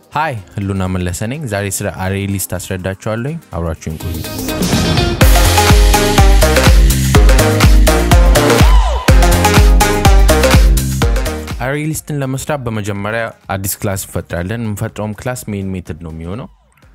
ሀይ ህሉና መለሰ ነኝ። ዛሬ ስለ አሬ ሊስት አስረዳችኋለሁ። አብራችሁን ቆዩ። አሬ ሊስትን ለመስራት በመጀመሪያ አዲስ ክላስ እንፈጥራለን። የምንፈጥረውም ክላስ ሜን ሜትድ ነው የሚሆነው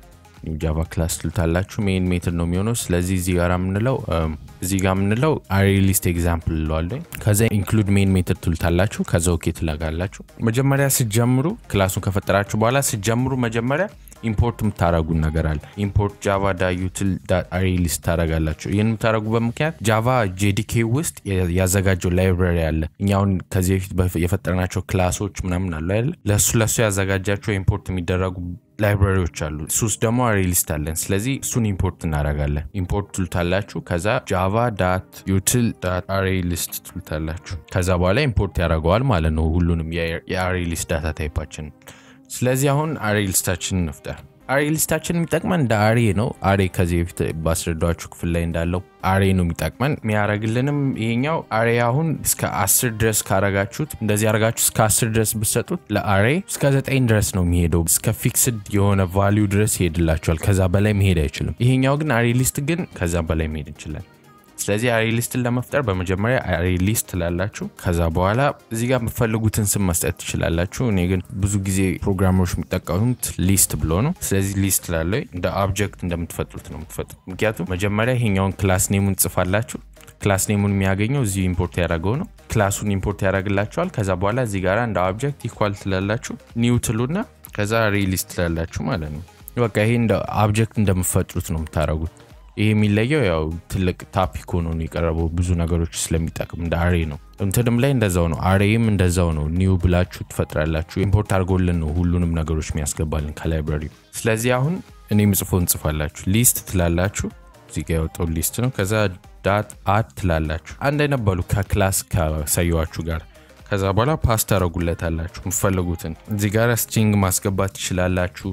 ኒው ጃቫ ክላስ ትሉታላችሁ። ሜን ሜትድ ነው የሚሆነው። ስለዚህ እዚህ ጋር የምንለው እዚህ ጋር የምንለው አሬ ሊስት ኤግዛምፕል ለዋለ ከዛ ኢንክሉድ ሜን ሜትድ ትሉታላችሁ። ከዛ ኦኬ ትላጋላችሁ። መጀመሪያ ስጀምሩ ክላሱን ከፈጠራችሁ በኋላ ስጀምሩ መጀመሪያ ኢምፖርት የምታደረጉን ነገር አለ። ኢምፖርት ጃቫ ዳ ዩትል አሬ ሊስት ታደረጋላችሁ። ይህን የምታደረጉበት ምክንያት ጃቫ ጄዲኬ ውስጥ ያዘጋጀው ላይብራሪ አለ። እኛውን ከዚህ በፊት የፈጠርናቸው ክላሶች ምናምን አሉ አይደለ? ለእሱ ለእሱ ያዘጋጃቸው ኢምፖርት የሚደረጉ ላይብራሪዎች አሉ። እሱ ውስጥ ደግሞ አሬ ሊስት አለን። ስለዚህ እሱን ኢምፖርት እናደርጋለን። ኢምፖርት ትሉታላችሁ። ከዛ ጃቫ ዳት ዩትል ዳት አሬ ሊስት ትሉታላችሁ። ከዛ በኋላ ኢምፖርት ያደርገዋል ማለት ነው ሁሉንም የአሬ ሊስት ዳታ ታይፓችን። ስለዚህ አሁን አሬ ሊስታችን እንፍጠር። አሬ ሊስታችን የሚጠቅመን እንደ አሬ ነው። አሬ ከዚህ በፊት ባስረዳችሁ ክፍል ላይ እንዳለው አሬ ነው የሚጠቅመን። የሚያደርግልንም ይሄኛው አሬ አሁን እስከ አስር ድረስ ካረጋችሁት እንደዚህ አረጋችሁ እስከ አስር ድረስ ብሰጡት ለአሬ እስከ ዘጠኝ ድረስ ነው የሚሄደው። እስከ ፊክስድ የሆነ ቫሊዩ ድረስ ይሄድላቸዋል። ከዛ በላይ መሄድ አይችልም። ይሄኛው ግን አሬ ሊስት ግን ከዛ በላይ መሄድ እንችላል። ስለዚህ አሬ ሊስትን ለመፍጠር በመጀመሪያ አሬ ሊስት ትላላችሁ። ከዛ በኋላ እዚህ ጋር የምፈልጉትን ስም መስጠት ትችላላችሁ። እኔ ግን ብዙ ጊዜ ፕሮግራመሮች የሚጠቀሙት ሊስት ብሎ ነው። ስለዚህ ሊስት ላለ እንደ ኦብጀክት እንደምትፈጥሩት ነው የምትፈጥሩት። ምክንያቱም መጀመሪያ ይሄኛውን ክላስ ኔሙን ጽፋላችሁ። ክላስ ኔሙን የሚያገኘው እዚህ ኢምፖርት ያደረገው ነው። ክላሱን ኢምፖርት ያደረግላችኋል። ከዛ በኋላ እዚህ ጋር እንደ ኦብጀክት ኢኳል ትላላችሁ። ኒው ትሉና ከዛ አሬ ሊስት ትላላችሁ ማለት ነው። በቃ ይሄ እንደ ኦብጀክት እንደምትፈጥሩት ነው የምታደረጉት። ይሄ የሚለየው ያው ትልቅ ታፒክ ሆኖ ነው የቀረበው ብዙ ነገሮች ስለሚጠቅም እንደ አሬ ነው። እንትንም ላይ እንደዛው ነው። አሬም እንደዛው ነው። ኒው ብላችሁ ትፈጥራላችሁ። ኢምፖርት አድርጎልን ነው ሁሉንም ነገሮች የሚያስገባልን ከላይብራሪ። ስለዚህ አሁን እኔ ምጽፎ እንጽፋላችሁ። ሊስት ትላላችሁ። እዚህ ጋ ያወጣው ሊስት ነው። ከዛ ዳት አድ ትላላችሁ። አንድ አይነት በሉ ከክላስ ከሰየዋችሁ ጋር ከዛ በኋላ ፓስ ታደረጉለታላችሁ የምትፈልጉትን። እዚህ ጋር ስትሪንግ ማስገባት ትችላላችሁ።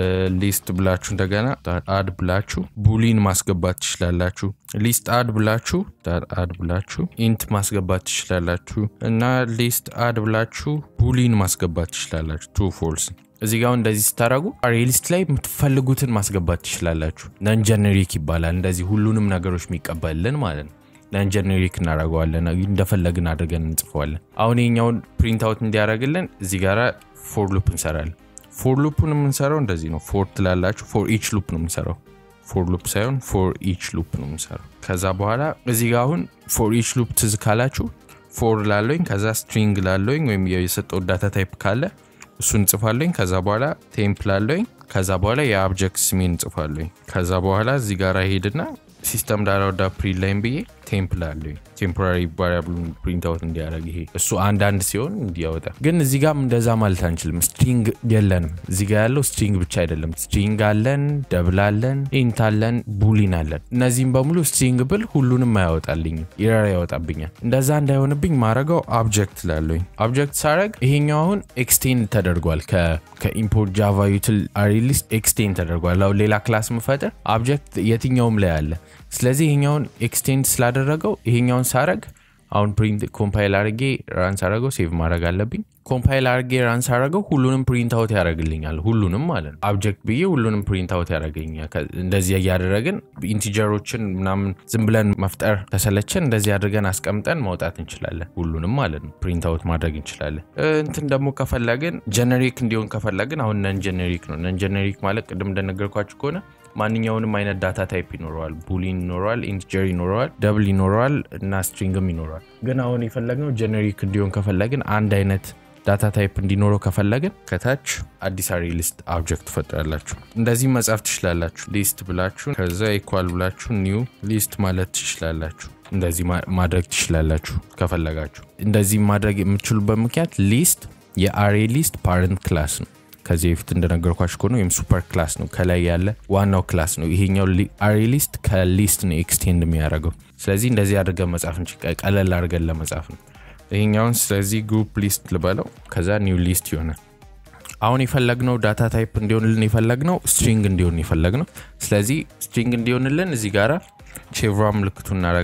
ሊስት ብላችሁ እንደገና አድ ብላችሁ ቡሊን ማስገባት ትችላላችሁ። ሊስት አድ ብላችሁ አድ ብላችሁ ኢንት ማስገባት ትችላላችሁ እና ሊስት አድ ብላችሁ ቡሊን ማስገባት ትችላላችሁ። ትሩ ፎልስ እዚህ ጋር እንደዚህ ስታደረጉ አሬ ሊስት ላይ የምትፈልጉትን ማስገባት ትችላላችሁ። ነን ጀነሪክ ይባላል። እንደዚህ ሁሉንም ነገሮች የሚቀበልልን ማለት ነው። ነን ጀኔሪክ እናደርገዋለን። እንደፈለግን አድርገን እንጽፈዋለን። አሁን የኛውን ፕሪንት አውት እንዲያደርግልን እዚህ ጋር ፎር ሉፕ እንሰራለን። ፎር ሉፑን የምንሰራው እንደዚህ ነው። ፎር ትላላችሁ። ፎር ኢች ሉፕ ነው የምንሰራው። ፎር ሉፕ ሳይሆን ፎር ኢች ሉፕ ነው የምንሰራው። ከዛ በኋላ እዚህ ጋር አሁን ፎር ኢች ሉፕ ትዝ ካላችሁ ፎር ላለኝ ከዛ ስትሪንግ ላለኝ ወይም የሰጠው ዳታ ታይፕ ካለ እሱን እንጽፋለኝ። ከዛ በኋላ ቴምፕ ላለኝ ከዛ በኋላ የአብጀክት ስሜን እንጽፋለኝ። ከዛ በኋላ እዚህ ጋር ሄድና ሲስተም ዳራ ወዳ ፕሪንት ላይም ብዬ ቴምፕ ላለኝ ቴምፖራሪ ቫሪያብሉን ፕሪንት አውት እንዲያደርግ ይሄ እሱ አንዳንድ ሲሆን እንዲያወጣ። ግን እዚህ ጋም እንደዛ ማለት አንችልም። ስትሪንግ የለንም። እዚህ ጋር ያለው ስትሪንግ ብቻ አይደለም። ስትሪንግ አለን፣ ደብል አለን፣ ኢንት አለን፣ ቡሊን አለን። እነዚህም በሙሉ ስትሪንግ ብል ሁሉንም አያወጣልኝም፣ ኢረር ያወጣብኛል። እንደዛ እንዳይሆንብኝ ማድረገው ኦብጀክት ላለኝ ኦብጀክት ሳረግ ይሄኛው አሁን ኤክስቴንድ ተደርጓል። ከኢምፖርት ጃቫ ዩትል አሬ ሊስት ኤክስቴንድ ተደርጓል። አሁን ሌላ ክላስ ምፈጥር ኦብጀክት የትኛውም ላይ አለ። ስለዚህ ይሄኛውን ኤክስቴንድ ስላደረገው ይሄኛውን ሳረግ አሁን ፕሪንት ኮምፓይል አድርጌ ራን ሳረገው ሴቭ ማድረግ አለብኝ። ኮምፓይል አድርጌ ራን ሳረገው ሁሉንም ፕሪንት አውት ያደረግልኛል። ሁሉንም ማለት ነው። አብጀክት ብዬ ሁሉንም ፕሪንት አውት ያደረገኛል። እንደዚህ እያደረግን ኢንቲጀሮችን ምናምን ዝም ብለን መፍጠር ከሰለችን እንደዚህ አድርገን አስቀምጠን ማውጣት እንችላለን። ሁሉንም ማለት ነው ፕሪንት አውት ማድረግ እንችላለን። እንትን ደግሞ ከፈለግን ጀነሪክ እንዲሆን ከፈለግን አሁን ነን ጀነሪክ ነው። ነን ጀነሪክ ማለት ቅድም እንደነገርኳችሁ ከሆነ ማንኛውንም አይነት ዳታ ታይፕ ይኖረዋል። ቡሊን ይኖረዋል፣ ኢንትጀር ይኖረዋል፣ ደብል ይኖረዋል እና ስትሪንግም ይኖረዋል። ግን አሁን የፈለግነው ጀነሪክ እንዲሆን ከፈለግን አንድ አይነት ዳታ ታይፕ እንዲኖረው ከፈለግን ከታች አዲስ አሬ ሊስት ኦብጀክት ትፈጥራላችሁ። እንደዚህ መጻፍ ትችላላችሁ። ሊስት ብላችሁ ከዛ ኢኳል ብላችሁ ኒው ሊስት ማለት ትችላላችሁ። እንደዚህ ማድረግ ትችላላችሁ ከፈለጋችሁ። እንደዚህ ማድረግ የምትችሉበት ምክንያት ሊስት የአሬ ሊስት ፓረንት ክላስ ነው። ከዚህ በፊት እንደነገርኳችሁ ከሆነ ወይም ሱፐር ክላስ ነው። ከላይ ያለ ዋናው ክላስ ነው። ይሄኛው አሬ ሊስት ከሊስት ነው ኤክስቴንድ የሚያደርገው። ስለዚህ እንደዚህ አድርገን መጻፍ ቀለል አድርገን ለመጻፍ ነው ይሄኛውን። ስለዚህ ግሩፕ ሊስት ልበለው፣ ከዛ ኒው ሊስት ይሆናል። አሁን የፈለግነው ዳታ ታይፕ እንዲሆንልን የፈለግነው ስትሪንግ እንዲሆን የፈለግነው። ስለዚህ ስትሪንግ እንዲሆንልን እዚህ ጋራ ቼቭራ ምልክቱ እናደርጋለን።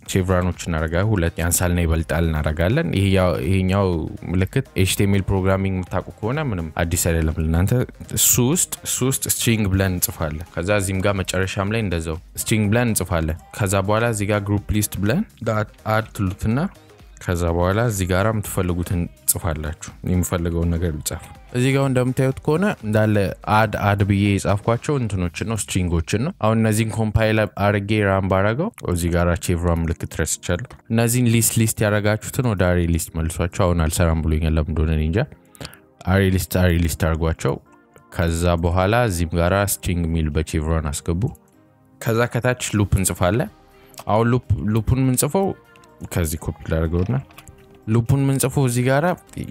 ቼቭራኖች እናደርጋለን። ሁለት ያንሳልና ይበልጣል እናደርጋለን። ይሄኛው ምልክት ኤችቲኤምኤል ፕሮግራሚንግ የምታውቁ ከሆነ ምንም አዲስ አይደለም ለእናንተ። እሱ ውስጥ እሱ ውስጥ ስትሪንግ ብለን እንጽፋለን። ከዛ እዚህም ጋር መጨረሻም ላይ እንደዛው ስትሪንግ ብለን እንጽፋለን። ከዛ በኋላ እዚህ ጋር ግሩፕ ሊስት ብለን አድ ትሉትና ከዛ በኋላ እዚህ ጋር የምትፈልጉትን ጽፋላችሁ። የምፈልገውን ነገር ልጻፍ። እዚህ ጋር እንደምታዩት ከሆነ እንዳለ አድ አድ ብዬ የጻፍኳቸው እንትኖችን ነው ስትሪንጎችን ነው። አሁን እነዚህን ኮምፓይል አርጌ ራም ባረገው እዚህ ጋር ቼቭራ ምልክት ረስቻለሁ። እነዚህን ሊስት ሊስት ያደረጋችሁትን ወደ አሬ ሊስት መልሷቸው። አሁን አልሰራም ብሎኛል ለምን እንደሆነ እኔ እንጃ። አሬ ሊስት አሬ ሊስት አድርጓቸው። ከዛ በኋላ እዚህም ጋራ ስትሪንግ ሚል በቼቭራን አስገቡ። ከዛ ከታች ሉፕ እንጽፋለን። አሁን ሉፑን የምንጽፈው ከዚህ ኮፒ ላደርገውና ሉፑን የምንጽፈው እዚህ ጋራ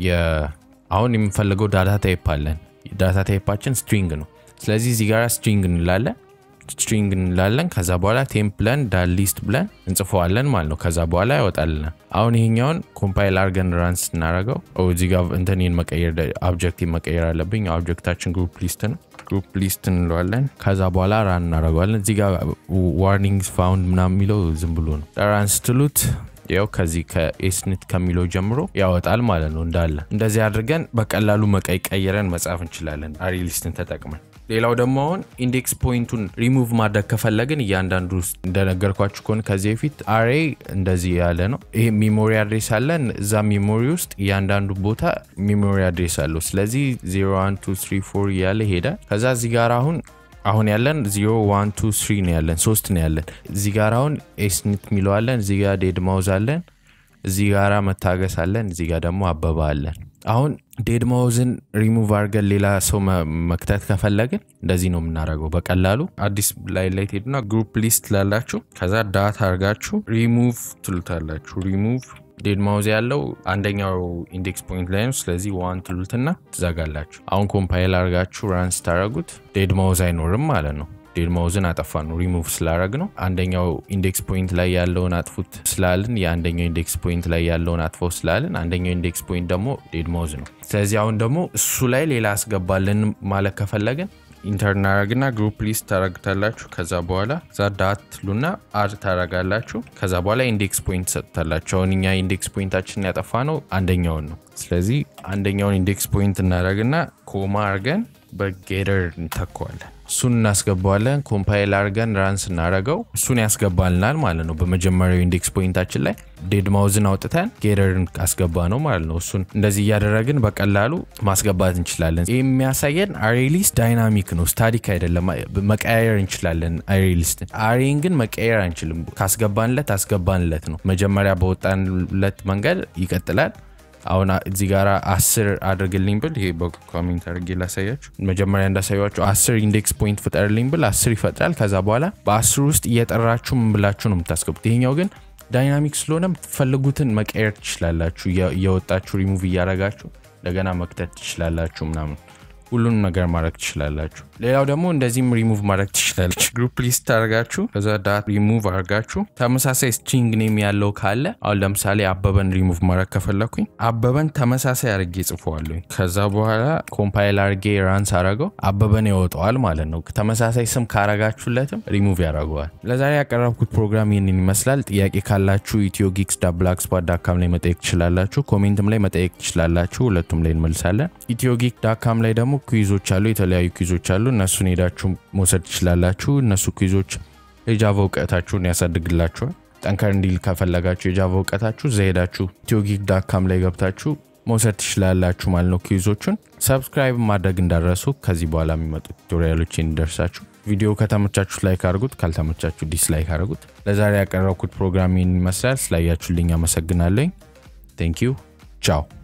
አሁን የምንፈልገው ዳታ ታይፕ አለን። ዳታ ታይፓችን ስትሪንግ ነው። ስለዚህ እዚህ ጋራ ስትሪንግ እንላለን ስትሪንግ እንላለን። ከዛ በኋላ ቴምፕ ብለን ዳት ሊስት ብለን እንጽፈዋለን ማለት ነው። ከዛ በኋላ ያወጣልናል። አሁን ይሄኛውን ኮምፓይል አርገን ራንስ እናደረገው እዚህ ጋር እንትንን መቀየር አብጀክት መቀየር አለብኝ። ኦብጀክታችን ግሩፕ ሊስት ነው። ግሩፕ ሊስት እንለዋለን። ከዛ በኋላ ራን እናደረገዋለን። እዚህ ጋር ዋርኒንግ ፋውንድ ምናምን የሚለው ዝም ብሎ ነው። ራን ስትሉት ያው ከዚህ ከኤስኒት ከሚለው ጀምሮ ያወጣል ማለት ነው። እንዳለ እንደዚህ አድርገን በቀላሉ መቀይ ቀይረን መጻፍ እንችላለን አሬ ሊስትን ተጠቅመን። ሌላው ደግሞ አሁን ኢንዴክስ ፖይንቱን ሪሙቭ ማድረግ ከፈለግን እያንዳንዱ ውስጥ እንደነገርኳችሁ ከሆነ ከዚህ በፊት አሬ እንደዚህ ያለ ነው። ይሄ ሚሞሪ አድሬስ አለን። እዛ ሚሞሪ ውስጥ እያንዳንዱ ቦታ ሚሞሪ አድሬስ አለው። ስለዚህ 01 2 3 4 እያለ ይሄዳል። ከዛ እዚህ ጋር አሁን አሁን ያለን 0 1 2 3 ነው ያለን ሶስት ነው ያለን። እዚህ ጋር አሁን ኤስኒት የሚለዋለን። እዚህ ጋር ዴድ ማውዝ አለን። እዚህ ጋራ መታገስ አለን። እዚህ ጋር ደግሞ አበባ አለን። አሁን ዴድ ማውዝን ሪሙቭ አድርገን ሌላ ሰው መክተት ከፈለግን እንደዚህ ነው የምናደርገው በቀላሉ አዲስ ላይ ላይ ትሄዱና ግሩፕ ሊስት ላላችሁ ከዛ ዳት አድርጋችሁ ሪሙቭ ትሉታላችሁ። ሪሙቭ ዴድ ማውዝ ያለው አንደኛው ኢንዴክስ ፖይንት ላይ ነው። ስለዚህ ዋን ትሉትና ትዘጋላችሁ። አሁን ኮምፓይል አድርጋችሁ ራን ስታደረጉት ዴድ ማውዝ አይኖርም ማለት ነው። ዴድ ማውዝን አጠፋ ነው ሪሙቭ ስላረግ ነው። አንደኛው ኢንዴክስ ፖይንት ላይ ያለውን አጥፉት ስላልን የአንደኛው ኢንዴክስ ፖይንት ላይ ያለውን አጥፈው ስላልን አንደኛው ኢንዴክስ ፖይንት ደግሞ ዴድ ማውዝ ነው። ስለዚህ አሁን ደግሞ እሱ ላይ ሌላ አስገባልን ማለት ከፈለግን ኢንተር እናደረግና ግሩፕ ሊስት ታረግታላችሁ። ከዛ በኋላ ዛ ዳት ሉና አድ ታረጋላችሁ። ከዛ በኋላ ኢንዴክስ ፖይንት ሰጥታላችሁ። አሁን እኛ ኢንዴክስ ፖይንታችን ያጠፋ ነው አንደኛውን ነው። ስለዚህ አንደኛውን ኢንዴክስ ፖይንት እናደረግና ኮማ አርገን በጌደር እንተከዋለን። እሱን እናስገባዋለን። ኮምፓይል አርገን ራን ስናደረገው እሱን ያስገባልናል ማለት ነው። በመጀመሪያው ኢንዴክስ ፖይንታችን ላይ ዴድ ማውዝን አውጥተን ጌደርን አስገባ ነው ማለት ነው። እሱን እንደዚህ እያደረግን በቀላሉ ማስገባት እንችላለን። ይህ የሚያሳየን አሬ ሊስት ዳይናሚክ ነው፣ ስታቲክ አይደለም። መቀያየር እንችላለን አሬ ሊስትን። አሬን ግን መቀየር አንችልም። ካስገባንለት አስገባንለት ነው። መጀመሪያ በወጣንለት መንገድ ይቀጥላል። አሁን እዚህ ጋር አስር አድርግልኝ ብል ይሄ በኮሜንት አድርጌ ላሳያችሁ። መጀመሪያ እንዳሳያችሁ አስር ኢንዴክስ ፖይንት ፍጠርልኝ ብል አስር ይፈጥራል። ከዛ በኋላ በአስር ውስጥ እየጠራችሁ ምን ብላችሁ ነው የምታስገቡት። ይሄኛው ግን ዳይናሚክ ስለሆነ የምትፈልጉትን መቀየር ትችላላችሁ። እየወጣችሁ ሪሙቭ እያረጋችሁ እንደገና መክተት ትችላላችሁ ምናምን ሁሉንም ነገር ማድረግ ትችላላችሁ። ሌላው ደግሞ እንደዚህም ሪሙቭ ማድረግ ትችላለች። ግሩፕ ሊስት አድርጋችሁ ከዛ ዳት ሪሙቭ አድርጋችሁ ተመሳሳይ ስትሪንግ ኔም ያለው ካለ አሁን ለምሳሌ አበበን ሪሙቭ ማድረግ ከፈለኩኝ አበበን ተመሳሳይ አድርጌ ጽፈዋለኝ። ከዛ በኋላ ኮምፓይል አድርጌ ራንስ አረገው አበበን ያወጣዋል ማለት ነው። ተመሳሳይ ስም ካረጋችሁለትም ሪሙቭ ያደርገዋል። ለዛሬ ያቀረብኩት ፕሮግራም ይህንን ይመስላል። ጥያቄ ካላችሁ ኢትዮ ጊክስ ብላክ ስፖት ዳካም ላይ መጠየቅ ትችላላችሁ። ኮሜንትም ላይ መጠየቅ ትችላላችሁ። ሁለቱም ላይ እንመልሳለን። ኢትዮ ጊክ ዳካም ላይ ደግሞ ኩይዞች አሉ፣ የተለያዩ ኩይዞች አሉ። እነሱን ሄዳችሁ መውሰድ ትችላላችሁ። እነሱ ኩይዞች የጃቫ እውቀታችሁን ያሳድግላችኋል። ጠንከር እንዲል ከፈለጋችሁ የጃቫ እውቀታችሁ እዛ ሄዳችሁ ኢትዮጊክ ዳካም ላይ ገብታችሁ መውሰድ ትችላላችሁ ማለት ነው። ኩይዞቹን ሰብስክራይብ ማድረግ እንዳረሱ ከዚህ በኋላ የሚመጡ ቱቶሪያሎች እንዲደርሳችሁ። ቪዲዮ ከተመቻችሁ ላይክ አድርጉት፣ ካልተመቻችሁ ዲስላይክ አድርጉት። ለዛሬ ያቀረብኩት ፕሮግራም ይህን ይመስላል። ስላያችሁልኝ አመሰግናለኝ። ቴንክ ዩ ቻው